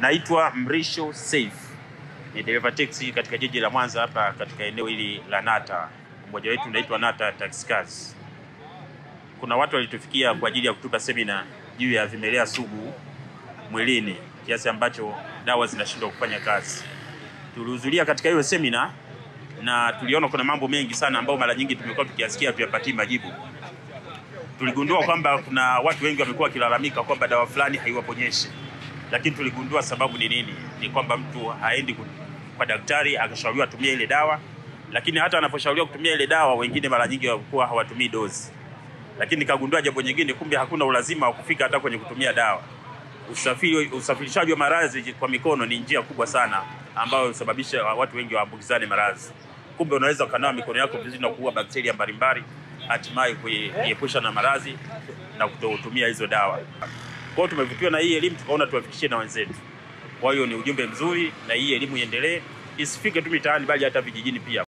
Naitwa Mrisho Saif, ni dereva teksi katika jiji la Mwanza hapa katika eneo hili la Nata. Mmoja wetu unaitwa Nata Taxi Cars. Kuna watu walitufikia kwa ajili ya kutupa semina juu ya vimelea sugu mwilini kiasi ambacho dawa zinashindwa kufanya kazi. Tulihudhuria katika hiyo semina na tuliona kuna mambo mengi sana ambayo mara nyingi tumekuwa tukiyasikia tuyapatii majibu. Tuligundua kwamba kuna watu wengi wamekuwa wakilalamika kwamba dawa fulani haiwaponyeshi, lakini tuligundua sababu ni nini? Ni kwamba mtu haendi ku- kwa daktari akashauriwa atumie ile dawa, lakini hata anaposhauriwa kutumia ile dawa, wengine mara nyingi walikuwa hawatumii dozi. Lakini nikagundua jambo nyingine, kumbe hakuna ulazima wa kufika hata kwenye kutumia dawa. Usafiri, usafirishaji wa maradhi kwa mikono ni njia kubwa sana ambayo husababisha watu wengi waambukizane maradhi. Kumbe unaweza ukanawa mikono yako vizuri na kuua bakteria mbalimbali, hatimaye kuiepusha na maradhi na kutotumia hizo dawa. Kwa hiyo tumevutiwa na hii elimu, tukaona tuwafikishie na wenzetu. Kwa hiyo ni ujumbe mzuri, na hii elimu iendelee, isifike tu mitaani, bali hata vijijini pia.